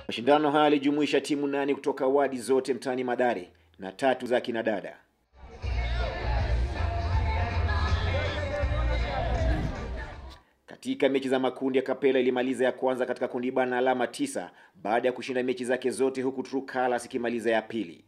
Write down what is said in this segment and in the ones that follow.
Mashindano haya yalijumuisha timu nane kutoka wadi zote mtaani Mathare na tatu za kina dada. Katika mechi za makundi ya Kapela ilimaliza ya kwanza katika kundi B na alama tisa baada ya kushinda mechi zake zote huku True Colours ikimaliza ya pili.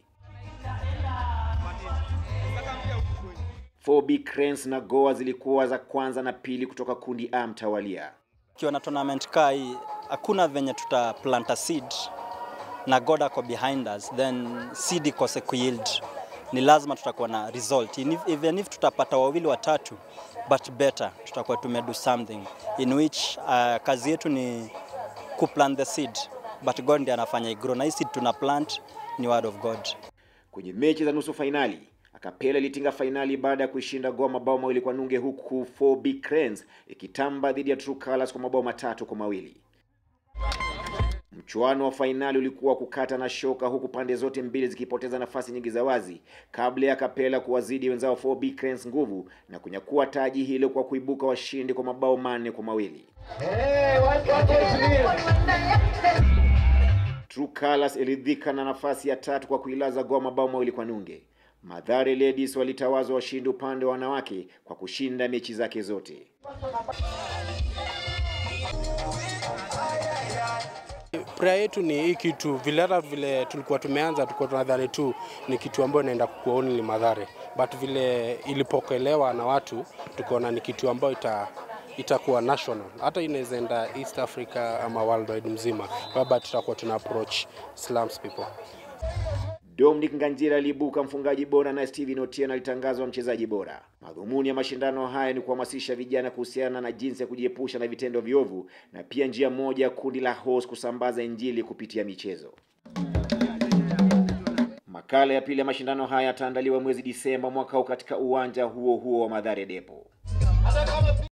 4B Cranes na Goa zilikuwa za kwanza na pili kutoka kundi A mtawalia. Kiwa na tournament kaa hii hakuna venye tuta plant a seed na God ako behind us then seed ikose kuyield, ni lazima tutakuwa na result In if, even if tutapata wawili watatu but better, tutakuwa tumedo something in which uh, kazi yetu ni kuplant the seed but God ndiye anafanya igrow, na hii seed tuna plant ni word of God. Kwenye mechi za nusu fainali Akapela ilitinga fainali baada ya kuishinda Goa mabao mawili kwa nunge, huku 4B Cranes ikitamba dhidi ya True Colours kwa mabao matatu kwa mawili. Mchuano wa fainali ulikuwa kukata na shoka, huku pande zote mbili zikipoteza nafasi nyingi za wazi kabla ya Kapela kuwazidi wenzao 4B Cranes nguvu na kunyakua taji hilo kwa kuibuka washindi kwa mabao manne kwa mawili. True Colours iliridhika na nafasi ya tatu kwa kuilaza Goa mabao mawili kwa nunge. Mathare Ladies walitawazwa washindi upande wa wanawake kwa kushinda mechi zake zote. Prayer yetu ni hii kitu vile, hata vile tulikuwa tumeanza, tulikuwa tunadhani tu ni kitu ambayo inaenda kuwa only Mathare, but vile ilipokelewa na watu tukaona ni kitu ambayo ita itakuwa national, hata inaweza enda East Africa ama worldwide mzima, baba tutakuwa tuna approach slums people. Dominic Nganjira aliibuka mfungaji bora na Steven Otieno alitangazwa mchezaji bora. Madhumuni ya mashindano haya ni kuhamasisha vijana kuhusiana na jinsi ya kujiepusha na vitendo viovu na pia njia moja ya kundi la Host kusambaza injili kupitia michezo. Makala ya pili ya mashindano haya yataandaliwa mwezi Disemba mwaka huu katika uwanja huo huo wa Mathare Depo.